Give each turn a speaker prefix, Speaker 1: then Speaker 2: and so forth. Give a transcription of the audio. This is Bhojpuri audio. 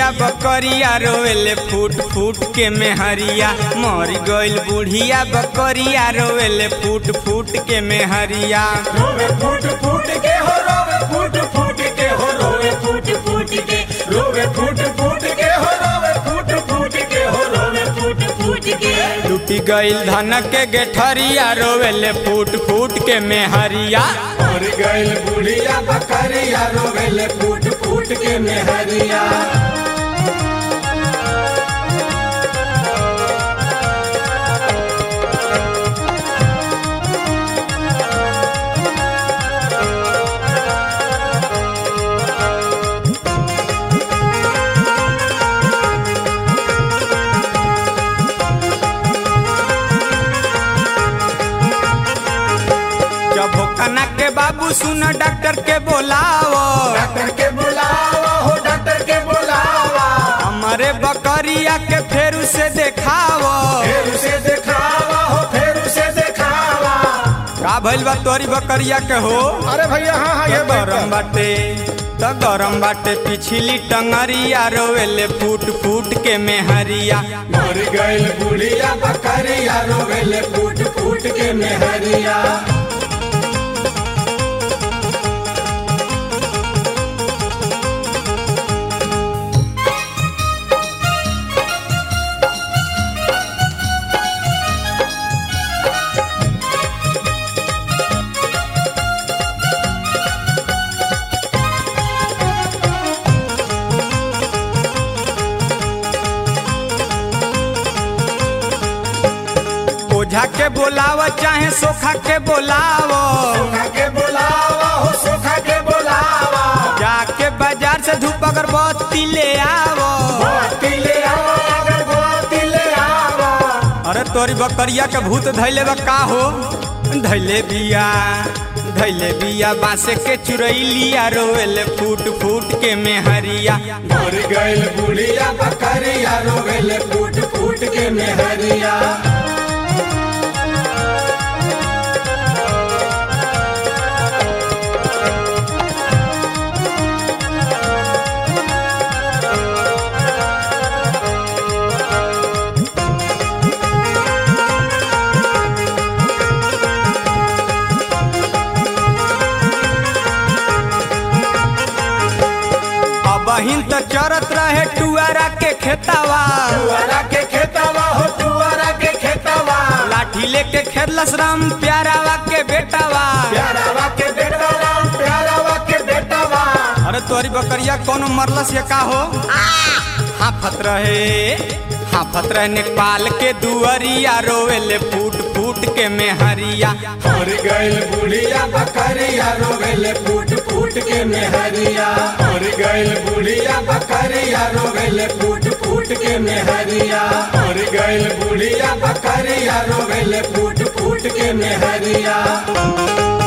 Speaker 1: बकरिया रोवेले फूट फूट के मेहरिया मर गइल बुढ़िया बकरिया रोवेले फूट फूट के मेहरिया
Speaker 2: रोवे फूट फूट के हो रोवे फूट फूट के हो रोवे फूट फूट के रोवे फूट फूट के हो रोवे फूट फूट के हो रोवे फूट फूट के
Speaker 1: टूटी गइल धन के गेठरिया रोवेले फूट फूट के मेहरिया
Speaker 2: मर गइल बुढ़िया बकरिया रोवेले फूट फूट के मेहरिया
Speaker 1: जब हो कना के बाबू सुन डॉक्टर के बोलावो
Speaker 2: डॉक्टर के बुलावा हो डॉक्टर के बुलावा
Speaker 1: हमारे बकरिया के फेर उसे देखावो
Speaker 2: फिर उसे दिखावा हो फिर उसे दिखावा
Speaker 1: का भइल बा तोरी बकरिया के हो
Speaker 2: अरे भैया हाँ हाँ ये
Speaker 1: गरम बाटे त गरम बाटे पिछली टंगरिया रोवेले फूट फूट के मेहरिया
Speaker 2: मर गइल बुढ़िया बकरिया रोवेले फूट फूट के मेहरिया
Speaker 1: ओझा के बोलाव चाहे सोखा के बोलावो
Speaker 2: सुखा के बुलावा हो सुखा के बुलावा
Speaker 1: जाके बाजार से धूप अगरबत्ती ले आवो
Speaker 2: बाती ले आवा अगर बाती ले आवा
Speaker 1: अरे तोरी बकरिया के भूत धैले बा का हो धैले बिया धैले बिया बासे के चुरैलिया रोवेले फूट फूट के मेहरिया
Speaker 2: मर गइल बुढ़िया बकरिया रोवेले फूट फूट के मेहरिया
Speaker 1: अब हिन त चरत रहे टुआरा के खेतावा
Speaker 2: टुआरा के खेतवा हो टुआरा के खेतवा
Speaker 1: लाठी लेके खेलस राम प्यारावा के बेटावा
Speaker 2: प्यारावा के बेटवा प्यारावा के बेटवा
Speaker 1: अरे तोरी बकरिया कौन मरलस या का हो हाफत रहे हाफत रहे नेपाल के दुअरिया रोवेले फूट फूट के मेहरिया
Speaker 2: मर गइल बुढ़िया बकरिया रोवेले फूट फूट के मेहरिया मर गइल बुढ़िया बकरिया रोवेले फूट फूट के मेहरिया मर गइल बुढ़िया बकरिया रोवेले फूट फूट के मेहरिया